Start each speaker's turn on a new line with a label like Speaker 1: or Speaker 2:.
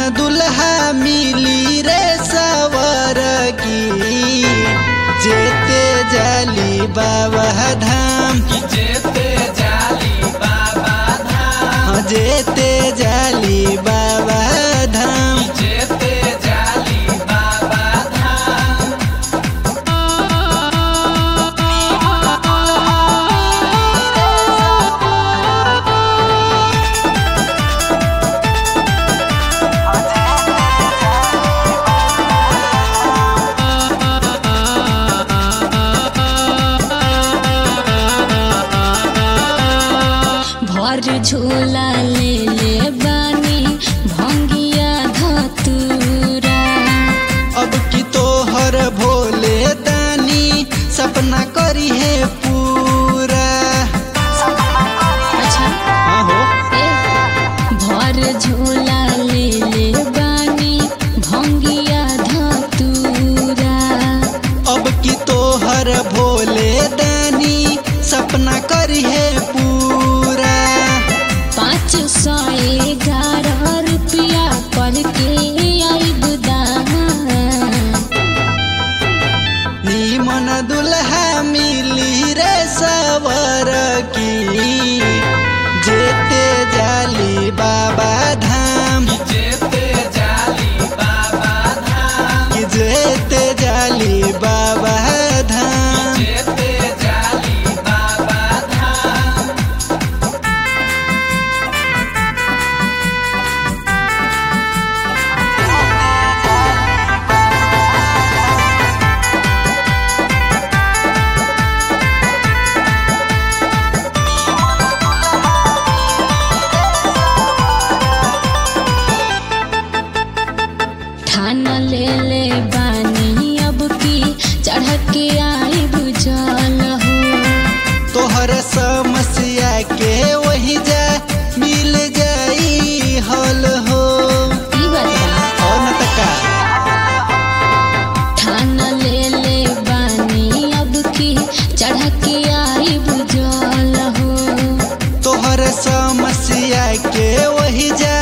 Speaker 1: दुल्हा मिली रे सवर की जेते जाली बाबा धाम
Speaker 2: जेते जाली बाबा धाम
Speaker 1: हाँ, जेते जाली बाबा धाम
Speaker 2: जेते जाली बाबा धाम
Speaker 3: भर झोला ले ले बानी भंगिया धतूरा
Speaker 1: अब की तोहर भोले दानी सपना करी है पूरा
Speaker 3: अच्छा
Speaker 1: हाँ हो
Speaker 3: ए भर झोला ले ले बानी भंगिया धतूरा
Speaker 1: अब की तोहर भोले दानी सपना करी है पूरा
Speaker 3: पाँच सौ ग्यारह रुपया पर के आई बुदाम
Speaker 1: नीमन दुल्हा मिली रे सवर की जेते जाली बाबा धाम
Speaker 2: जेते जाली बाबा धाम
Speaker 1: कि जेते जाली बाबा धाम
Speaker 2: जेते जाली बाबा धाम
Speaker 3: ठान ले ले बानी अब की चढ़ के आई बुझल हो
Speaker 1: तोहर समस्या के वही जा मिल जाई हल हो
Speaker 3: ई बता
Speaker 1: और न त का
Speaker 3: ठान ले ले बानी अब की चढ़ के आई बुझल हो
Speaker 1: तोहर समस्या के वही जा